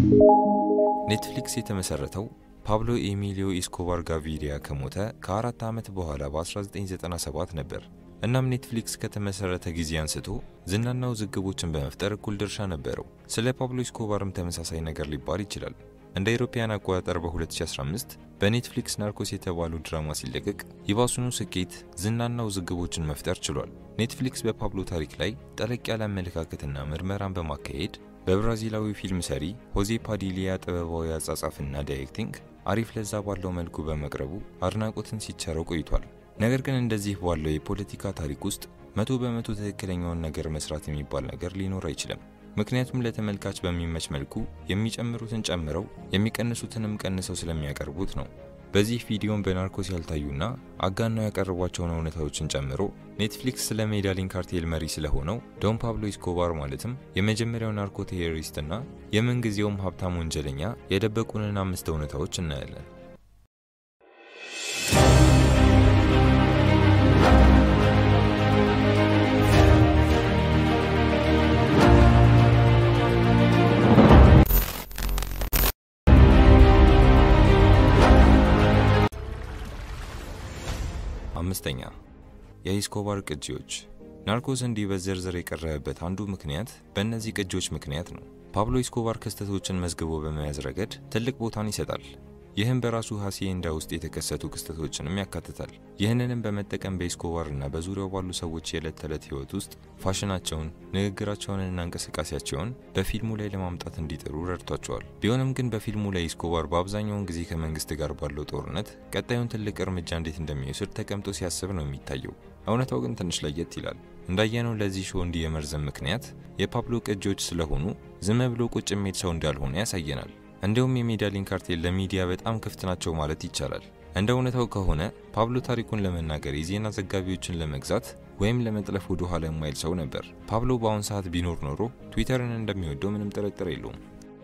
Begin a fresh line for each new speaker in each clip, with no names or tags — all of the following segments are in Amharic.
ኔትፍሊክስ የተመሰረተው ፓብሎ ኤሚሊዮ ኢስኮባር ጋቪሪያ ከሞተ ከአራት ዓመት በኋላ በ1997 ነበር። እናም ኔትፍሊክስ ከተመሰረተ ጊዜ አንስቶ ዝናና ውዝግቦችን በመፍጠር እኩል ድርሻ ነበረው። ስለ ፓብሎ ኢስኮባርም ተመሳሳይ ነገር ሊባል ይችላል። እንደ አውሮፓውያን አቆጣጠር በ2015 በኔትፍሊክስ ናርኮስ የተባለው ድራማ ሲለቀቅ ይባሱኑ ስኬት፣ ዝናና ውዝግቦችን መፍጠር ችሏል። ኔትፍሊክስ በፓብሎ ታሪክ ላይ ጠለቅ ያለ አመለካከትና ምርመራን በማካሄድ በብራዚላዊ ፊልም ሰሪ ሆዜ ፓዲሊያ ጥበባዊ አጻጻፍና ዳይሬክቲንግ አሪፍ ለዛ ባለው መልኩ በመቅረቡ አድናቆትን ሲቸረው ቆይቷል። ነገር ግን እንደዚህ ባለው የፖለቲካ ታሪክ ውስጥ መቶ በመቶ ትክክለኛውን ነገር መስራት የሚባል ነገር ሊኖር አይችልም። ምክንያቱም ለተመልካች በሚመች መልኩ የሚጨምሩትን ጨምረው የሚቀንሱትንም ቀንሰው ስለሚያቀርቡት ነው። በዚህ ቪዲዮን በናርኮስ ያልታዩና አጋናው ያቀረቧቸውን እውነታዎችን ጨምሮ ኔትፍሊክስ ስለ ሜዳሊን ካርቴል መሪ ስለሆነው ዶን ፓብሎ ኢስኮባር ማለትም የመጀመሪያው ናርኮ ቴሮሪስትና የምንጊዜውም ሀብታም ወንጀለኛ የደበቁንን አምስት እውነታዎች እናያለን። አምስተኛ የኢስኮባር ቅጂዎች። ናርኮስ እንዲህ በዝርዝር የቀረበበት አንዱ ምክንያት በእነዚህ ቅጂዎች ምክንያት ነው። ፓብሎ ኢስኮባር ክስተቶችን መዝግቦ በመያዝ ረገድ ትልቅ ቦታን ይሰጣል። ይህም በራሱ ሃሲዬንዳ ውስጥ የተከሰቱ ክስተቶችንም ያካትታል። ይህንንም በመጠቀም በኢስኮባር እና በዙሪያው ባሉ ሰዎች የዕለት ተዕለት ህይወት ውስጥ ፋሽናቸውን፣ ንግግራቸውንና እንቅስቃሴያቸውን በፊልሙ ላይ ለማምጣት እንዲጥሩ ረድቷቸዋል። ቢሆንም ግን በፊልሙ ላይ ኢስኮባር በአብዛኛውን ጊዜ ከመንግስት ጋር ባለው ጦርነት ቀጣዩን ትልቅ እርምጃ እንዴት እንደሚወስድ ተቀምጦ ሲያስብ ነው የሚታየው። እውነታው ግን ትንሽ ለየት ይላል። እንዳየነው ለዚህ ሾው እንዲህ የመርዘም ምክንያት የፓብሎ ቅጂዎች ስለሆኑ ዝም ብሎ ቁጭ የሚሄድ ሰው እንዳልሆነ ያሳየናል። እንዲሁም የሜዳሊን ካርቴል ለሚዲያ በጣም ክፍት ናቸው ማለት ይቻላል። እንደ እውነታው ከሆነ ፓብሎ ታሪኩን ለመናገር የዜና ዘጋቢዎችን ለመግዛት ወይም ለመጥለፍ ወደ ኋላ የማይል ሰው ነበር። ፓብሎ በአሁን ሰዓት ቢኖር ኖሮ ትዊተርን እንደሚወደው ምንም ጥርጥር የለውም።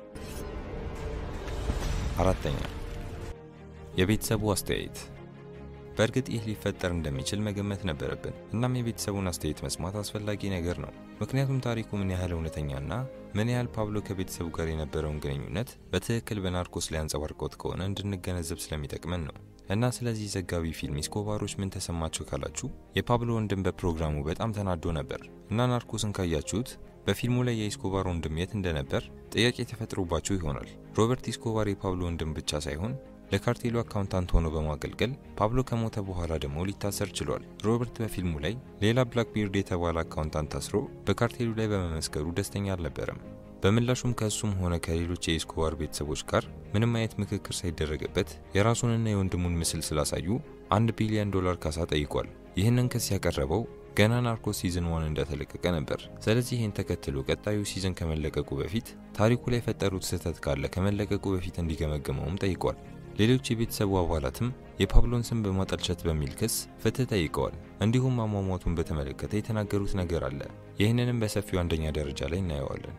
አራተኛ የቤተሰቡ አስተያየት። በእርግጥ ይህ ሊፈጠር እንደሚችል መገመት ነበረብን። እናም የቤተሰቡን አስተያየት መስማት አስፈላጊ ነገር ነው። ምክንያቱም ታሪኩ ምን ያህል እውነተኛና ምን ያህል ፓብሎ ከቤተሰቡ ጋር የነበረውን ግንኙነት በትክክል በናርኮስ ላይ አንጸባርቆት ከሆነ እንድንገነዘብ ስለሚጠቅመን ነው። እና ስለዚህ ዘጋቢ ፊልም ኢስኮባሮች ምን ተሰማቸው ካላችሁ የፓብሎ ወንድም በፕሮግራሙ በጣም ተናዶ ነበር እና ናርኮስን ካያችሁት በፊልሙ ላይ የኢስኮባር ወንድም የት እንደነበር ጥያቄ ተፈጥሮባችሁ ይሆናል። ሮበርት ኢስኮባር የፓብሎ ወንድም ብቻ ሳይሆን ለካርቴሉ አካውንታንት ሆኖ በማገልገል ፓብሎ ከሞተ በኋላ ደግሞ ሊታሰር ችሏል። ሮበርት በፊልሙ ላይ ሌላ ብላክቢርድ የተባለ አካውንታንት ታስሮ በካርቴሉ ላይ በመመስከሩ ደስተኛ አልነበረም። በምላሹም ከእሱም ሆነ ከሌሎች የኢስኮባር ቤተሰቦች ጋር ምንም አይነት ምክክር ሳይደረግበት የራሱንና የወንድሙን ምስል ስላሳዩ አንድ ቢሊዮን ዶላር ካሳ ጠይቋል። ይህንን ክስ ያቀረበው ገና ናርኮስ ሲዝን ዋን እንደተለቀቀ ነበር። ስለዚህ ይህን ተከትሎ ቀጣዩ ሲዝን ከመለቀቁ በፊት ታሪኩ ላይ የፈጠሩት ስህተት ካለ ከመለቀቁ በፊት እንዲገመግመውም ጠይቋል። ሌሎች የቤተሰቡ አባላትም የፓብሎን ስም በማጠልሸት በሚል ክስ ፍትህ ጠይቀዋል። እንዲሁም አሟሟቱን በተመለከተ የተናገሩት ነገር አለ። ይህንንም በሰፊው አንደኛ ደረጃ ላይ እናየዋለን።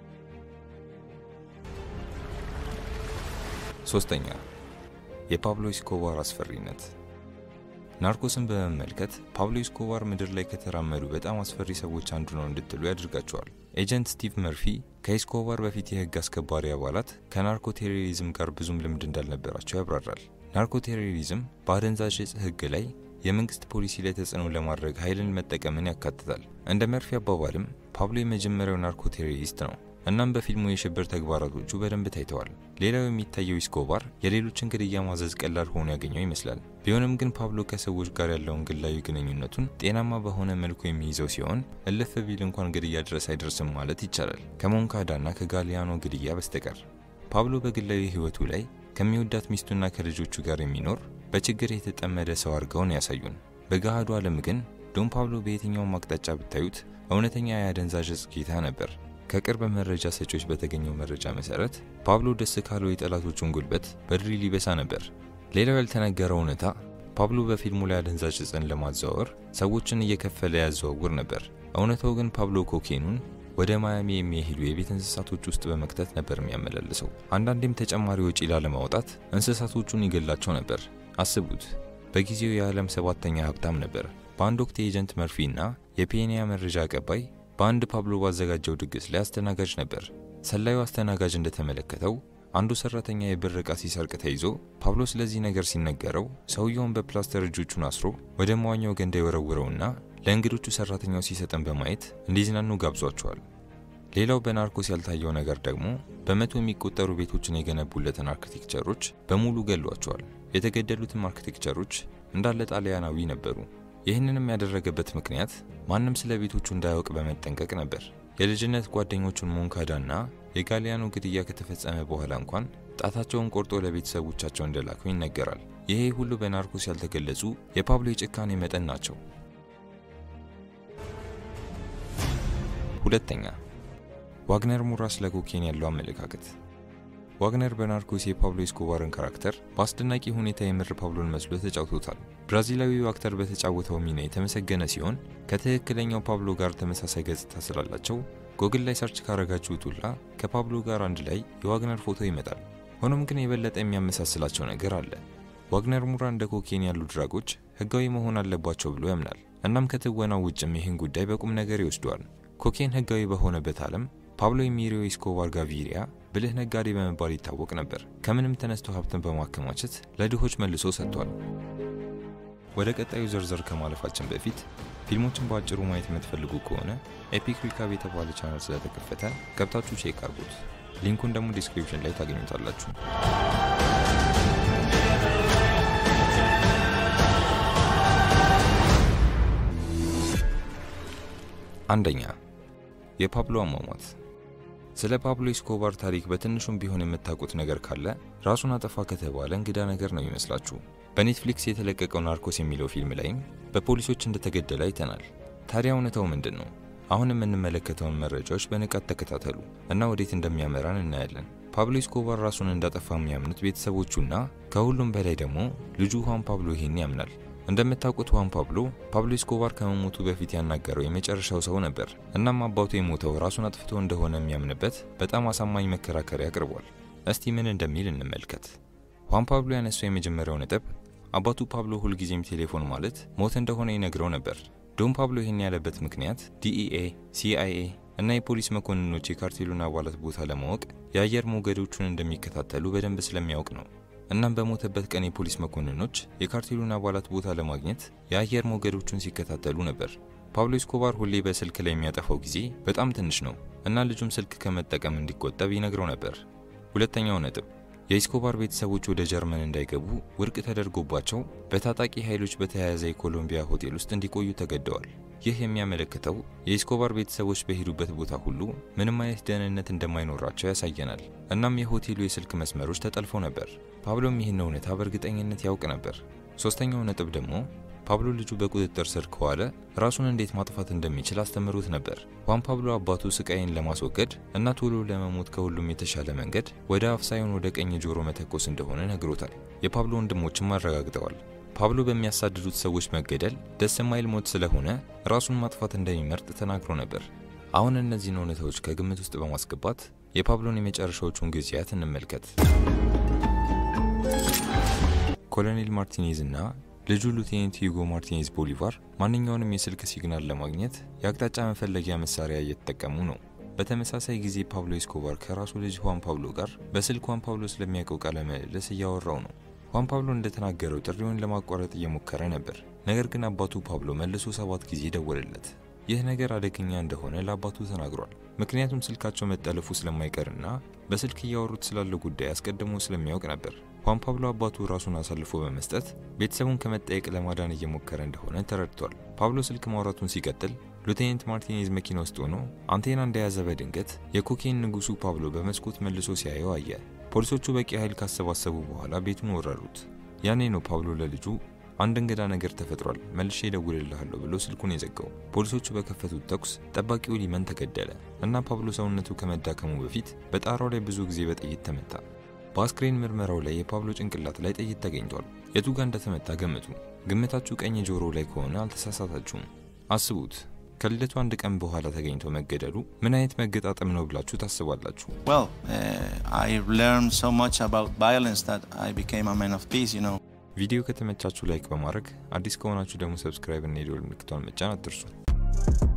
ሶስተኛ የፓብሎ ኢስኮባር አስፈሪነት። ናርኮስን በመመልከት ፓብሎ ኢስኮባር ምድር ላይ ከተራመዱ በጣም አስፈሪ ሰዎች አንዱ ነው እንድትሉ ያደርጋቸዋል። ኤጀንት ስቲቭ መርፊ ከኢስኮባር በፊት የህግ አስከባሪ አባላት ከናርኮ ቴሮሪዝም ጋር ብዙም ልምድ እንዳልነበራቸው ያብራራል። ናርኮ ቴሮሪዝም በአደንዛዥ እጽ ህግ ላይ የመንግስት ፖሊሲ ላይ ተጽዕኖ ለማድረግ ኃይልን መጠቀምን ያካትታል። እንደ መርፊ አባባልም ፓብሎ የመጀመሪያው ናርኮ ቴሮሪስት ነው። እናም በፊልሙ የሽብር ተግባራቶቹ በደንብ ታይተዋል። ሌላው የሚታየው ኢስኮባር የሌሎችን ግድያ ማዘዝ ቀላል ሆኖ ያገኘው ይመስላል። ቢሆንም ግን ፓብሎ ከሰዎች ጋር ያለውን ግላዊ ግንኙነቱን ጤናማ በሆነ መልኩ የሚይዘው ሲሆን እልፍ ቢል እንኳን ግድያ ድረስ አይደርስም ማለት ይቻላል፣ ከሞንካዳና ከጋሊያኖ ግድያ በስተቀር። ፓብሎ በግላዊ ህይወቱ ላይ ከሚወዳት ሚስቱና ከልጆቹ ጋር የሚኖር በችግር የተጠመደ ሰው አድርገውን ያሳዩን። በገሃዱ ዓለም ግን ዶን ፓብሎ በየትኛውም አቅጣጫ ብታዩት እውነተኛ የአደንዛዥ እጽ ጌታ ነበር። ከቅርብ መረጃ ሰጪዎች በተገኘው መረጃ መሰረት ፓብሎ ደስ ካለው የጠላቶቹን ጉልበት በድሪል ይበሳ ነበር። ሌላው ያልተነገረው እውነታ ፓብሎ በፊልሙ ላይ አደንዛዥ እጽን ለማዘዋወር ሰዎችን እየከፈለ ያዘዋውር ነበር። እውነታው ግን ፓብሎ ኮኬኑን ወደ ማያሚ የሚሄዱ የቤት እንስሳቶች ውስጥ በመክተት ነበር የሚያመላልሰው። አንዳንዴም ተጨማሪ ወጪ ላለማውጣት እንስሳቶቹን ይገላቸው ነበር። አስቡት፣ በጊዜው የዓለም ሰባተኛ ሀብታም ነበር። በአንድ ወቅት የኤጀንት መርፊ እና የፔኒያ መረጃ አቀባይ በአንድ ፓብሎ ባዘጋጀው ድግስ ላይ አስተናጋጅ ነበር። ሰላዩ አስተናጋጅ እንደተመለከተው አንዱ ሰራተኛ የብር ዕቃ ሲሰርቅ ተይዞ ፓብሎ ስለዚህ ነገር ሲነገረው ሰውየውን በፕላስተር እጆቹን አስሮ ወደ መዋኛው ገንዳ የወረውረውና ለእንግዶቹ ሰራተኛው ሲሰጥን በማየት እንዲዝናኑ ጋብዟቸዋል። ሌላው በናርኮስ ያልታየው ነገር ደግሞ በመቶ የሚቆጠሩ ቤቶችን የገነቡለትን አርክቴክቸሮች በሙሉ ገሏቸዋል። የተገደሉትም አርክቴክቸሮች እንዳለ ጣሊያናዊ ነበሩ። ይህንንም ያደረገበት ምክንያት ማንም ስለ ቤቶቹ እንዳያውቅ በመጠንቀቅ ነበር። የልጅነት ጓደኞቹን ሞንካዳና የጋሊያኖ ግድያ ከተፈጸመ በኋላ እንኳን ጣታቸውን ቆርጦ ለቤተሰቦቻቸው እንደላከው ይነገራል። ይሄ ሁሉ በናርኮስ ያልተገለጹ የፓብሎ የጭካኔ መጠን ናቸው። ሁለተኛ ዋግነር ሙራ ስለ ኮኬን ያለው አመለካከት። ዋግነር በናርኮስ የፓብሎ ኤስኮባርን ካራክተር በአስደናቂ ሁኔታ የምር ፓብሎን መስሎ ተጫውቶታል። ብራዚላዊው አክተር በተጫወተው ሚና የተመሰገነ ሲሆን ከትክክለኛው ፓብሎ ጋር ተመሳሳይ ገጽታ ስላላቸው ጎግል ላይ ሰርች ካረጋችሁት ሁላ ከፓብሎ ጋር አንድ ላይ የዋግነር ፎቶ ይመጣል። ሆኖም ግን የበለጠ የሚያመሳስላቸው ነገር አለ። ዋግነር ሙራ እንደ ኮኬን ያሉ ድራጎች ህጋዊ መሆን አለባቸው ብሎ ያምናል። እናም ከትወናው ውጭም ይህን ጉዳይ በቁም ነገር ይወስደዋል። ኮኬን ህጋዊ በሆነበት ዓለም ፓብሎ ኤሚሊዮ ኤስኮባር ጋቪሪያ ብልህ ነጋዴ በመባል ይታወቅ ነበር። ከምንም ተነስቶ ሀብትን በማከማቸት ለድሆች መልሶ ሰጥቷል። ወደ ቀጣዩ ዝርዝር ከማለፋችን በፊት ፊልሞችን በአጭሩ ማየት የምትፈልጉ ከሆነ ኤፒክ ሪካብ የተባለ ቻናል ስለተከፈተ ገብታችሁ ቼክ አርጉት። ሊንኩን ደግሞ ዲስክሪፕሽን ላይ ታገኙታላችሁ። አንደኛ የፓብሎ አሟሟት። ስለ ፓብሎ ኤስኮባር ታሪክ በትንሹም ቢሆን የምታውቁት ነገር ካለ ራሱን አጠፋ ከተባለ እንግዳ ነገር ነው ይመስላችሁ። በኔትፍሊክስ የተለቀቀው ናርኮስ የሚለው ፊልም ላይም በፖሊሶች እንደተገደለ አይተናል። ታዲያ እውነታው ምንድን ነው? አሁን የምንመለከተውን መረጃዎች በንቃት ተከታተሉ እና ወዴት እንደሚያመራን እናያለን። ፓብሎ ኤስኮባር ራሱን እንዳጠፋ የሚያምኑት ቤተሰቦቹና ከሁሉም በላይ ደግሞ ልጁ ሁዋን ፓብሎ ይሄን ያምናል። እንደምታውቁት ሁዋን ፓብሎ ፓብሎ ኤስኮባር ከመሞቱ በፊት ያናገረው የመጨረሻው ሰው ነበር። እናም አባቱ የሞተው ራሱን አጥፍቶ እንደሆነ የሚያምንበት በጣም አሳማኝ መከራከሪያ አቅርቧል። እስቲ ምን እንደሚል እንመልከት። ሁዋን ፓብሎ ያነሳው የመጀመሪያው ነጥብ አባቱ ፓብሎ ሁልጊዜም ቴሌፎን ማለት ሞት እንደሆነ ይነግረው ነበር። ዶን ፓብሎ ይህን ያለበት ምክንያት ዲኢኤ፣ ሲአይኤ እና የፖሊስ መኮንኖች የካርቴሉን አባላት ቦታ ለማወቅ የአየር ሞገዶቹን እንደሚከታተሉ በደንብ ስለሚያውቅ ነው። እናም በሞተበት ቀን የፖሊስ መኮንኖች የካርቴሉን አባላት ቦታ ለማግኘት የአየር ሞገዶቹን ሲከታተሉ ነበር። ፓብሎ ኤስኮባር ሁሌ በስልክ ላይ የሚያጠፋው ጊዜ በጣም ትንሽ ነው እና ልጁም ስልክ ከመጠቀም እንዲቆጠብ ይነግረው ነበር። ሁለተኛው ነጥብ የኤስኮባር ቤተሰቦች ወደ ጀርመን እንዳይገቡ ውድቅ ተደርጎባቸው በታጣቂ ኃይሎች በተያያዘ የኮሎምቢያ ሆቴል ውስጥ እንዲቆዩ ተገደዋል። ይህ የሚያመለክተው የኤስኮባር ቤተሰቦች በሄዱበት ቦታ ሁሉ ምንም አይነት ደህንነት እንደማይኖራቸው ያሳየናል። እናም የሆቴሉ የስልክ መስመሮች ተጠልፈው ነበር። ፓብሎም ይህን እውነታ በእርግጠኝነት ያውቅ ነበር። ሶስተኛው ነጥብ ደግሞ ፓብሎ ልጁ በቁጥጥር ስር ከዋለ ራሱን እንዴት ማጥፋት እንደሚችል አስተምሮት ነበር። ሁዋን ፓብሎ አባቱ ስቃይን ለማስወገድ እና ቶሎ ለመሞት ከሁሉም የተሻለ መንገድ ወደ አፍ ሳይሆን ወደ ቀኝ ጆሮ መተኮስ እንደሆነ ነግሮታል። የፓብሎ ወንድሞችም አረጋግጠዋል። ፓብሎ በሚያሳድዱት ሰዎች መገደል ደስ የማይል ሞት ስለሆነ ራሱን ማጥፋት እንደሚመርጥ ተናግሮ ነበር። አሁን እነዚህን እውነታዎች ከግምት ውስጥ በማስገባት የፓብሎን የመጨረሻዎቹን ጊዜያት እንመልከት። ኮሎኔል ማርቲኔዝ እና ልጁ ሉቴኔንት ሂጎ ማርቲኔዝ ቦሊቫር ማንኛውንም የስልክ ሲግናል ለማግኘት የአቅጣጫ መፈለጊያ መሳሪያ እየተጠቀሙ ነው። በተመሳሳይ ጊዜ ፓብሎ ኤስኮባር ከራሱ ልጅ ሁዋን ፓብሎ ጋር በስልክ ሁዋን ፓብሎ ስለሚያውቀው ቃለ ምልልስ እያወራው ነው። ሁዋን ፓብሎ እንደተናገረው ጥሪውን ለማቋረጥ እየሞከረ ነበር። ነገር ግን አባቱ ፓብሎ መልሶ ሰባት ጊዜ ደወለለት። ይህ ነገር አደገኛ እንደሆነ ለአባቱ ተናግሯል። ምክንያቱም ስልካቸው መጠለፉ ስለማይቀርና በስልክ እያወሩት ስላለው ጉዳይ አስቀድሞ ስለሚያውቅ ነበር። ሁዋን ፓብሎ አባቱ ራሱን አሳልፎ በመስጠት ቤተሰቡን ከመጠየቅ ለማዳን እየሞከረ እንደሆነ ተረድቷል። ፓብሎ ስልክ ማውራቱን ሲቀጥል ሉቴኔንት ማርቲኔዝ መኪና ውስጥ ሆኖ አንቴና እንደያዘ በድንገት የኮኬን ንጉሱ ፓብሎ በመስኮት መልሶ ሲያየው አየ። ፖሊሶቹ በቂ ኃይል ካሰባሰቡ በኋላ ቤቱን ወረሩት። ያኔ ነው ፓብሎ ለልጁ አንድ እንግዳ ነገር ተፈጥሯል፣ መልሼ እደውልልሃለሁ ብሎ ስልኩን የዘጋው። ፖሊሶቹ በከፈቱት ተኩስ ጠባቂው ሊመን ተገደለ እና ፓብሎ ሰውነቱ ከመዳከሙ በፊት በጣራው ላይ ብዙ ጊዜ በጥይት ተመታ። በአስክሬን ምርመራው ላይ የፓብሎ ጭንቅላት ላይ ጥይት ተገኝቷል። የቱ ጋር እንደተመታ ገምቱ። ግምታችሁ ቀኝ ጆሮ ላይ ከሆነ አልተሳሳታችሁም። አስቡት፣ ከልደቱ አንድ ቀን በኋላ ተገኝቶ መገደሉ ምን አይነት መገጣጠም ነው ብላችሁ ታስባላችሁ?
Well, uh, I learned so much about violence that I became a man of peace, you know.
ቪዲዮ ከተመቻችሁ ላይክ በማድረግ አዲስ ከሆናችሁ ደግሞ ሰብስክራይብ እና የደወል ምልክቷን መጫን አትርሱ።